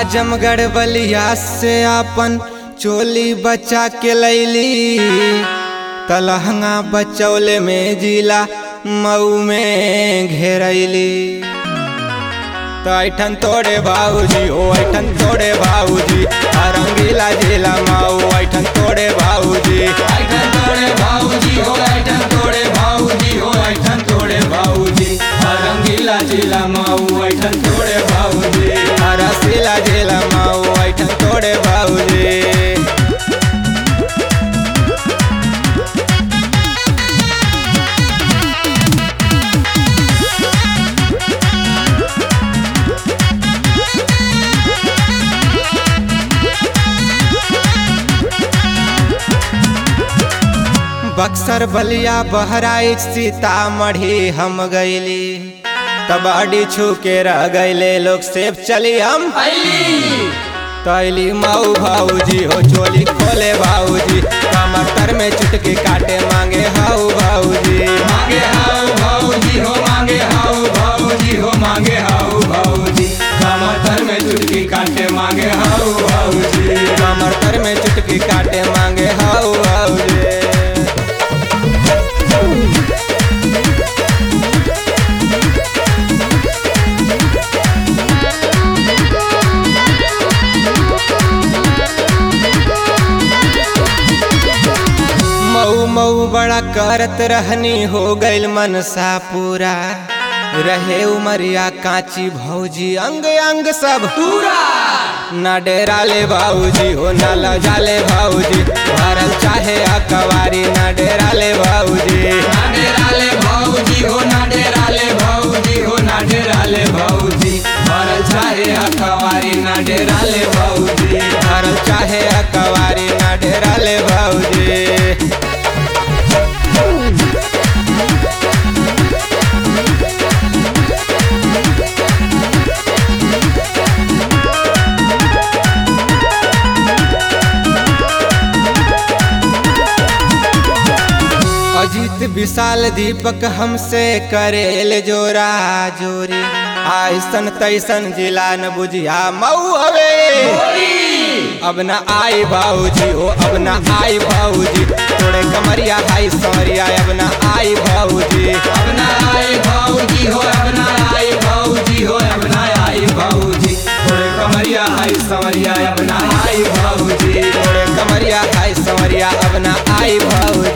आजमगढ़ बलिया से आपन चोली बचा के लैली तलहंगा बचौले में जिला मऊ में घेरैली तो ऐठन तोड़े बाबूजी ओ ऐठन तोड़े बाबूजी रंगीला जिला माऊ ऐठन तोड़े बाबूजी ऐठन तोड़े भाऊजी हो ऐठन तोड़े भाऊजी हो ऐठन तोड़े भाऊजी रंगीला जिला माऊ ऐठन तोड़े भाऊजी रसीला जिला माऊ ऐठन तोड़े बाबूजी बक्सर बलिया बहराइच सीतामढ़ी हम गईली कबाड़ी छू के रह गईले लोग सेब चली हम अली तैली माऊ भाऊजी हो चोली खोले भाऊजी कमर में चुटकी काटे मांगे हाउ भाऊजी मांगे हाउ भाऊजी हो मांगे हाउ भाऊजी हो मांगे हाउ भाऊजी कमर में चुटकी काटे मांगे हाउ भाऊजी कमर में चुटकी काटे मांगे हाउ भाऊजी मऊ मऊ बड़ा करत रहनी हो गइल मनसा पूरा रहे उमरिया काची भौजी अंग अंग सब पूरा ना डेरा ले भाऊजी हो ना लजाले भाऊजी भरल चाहे अकवारी ना डेरा ले भाऊजी ना डेराले भाऊजी हो ना डेराले भाऊजी हो ना डेराले भाऊजी भरल चाहे अखबारी ना डेराले भाऊजी भरल चाहे अकवारी ना डेरा ले भाऊजी अजीत विशाल दीपक हमसे करेल जोरा जोरी आइसन तैसन जिला न बुझिया मऊ हवे अब न आई भाऊजी हो अब न आई भाऊजी थोड़े कमरिया हाई सौरिया अब न आई भाऊजी अब ना आए भाऊजी हो अब ना आए भाऊजी हो अब ना आए भाऊजी थोड़े कमरिया हाय समरिया अब ना आए भाऊजी थोड़े कमरिया हाई सौरिया अब न आई भाऊजी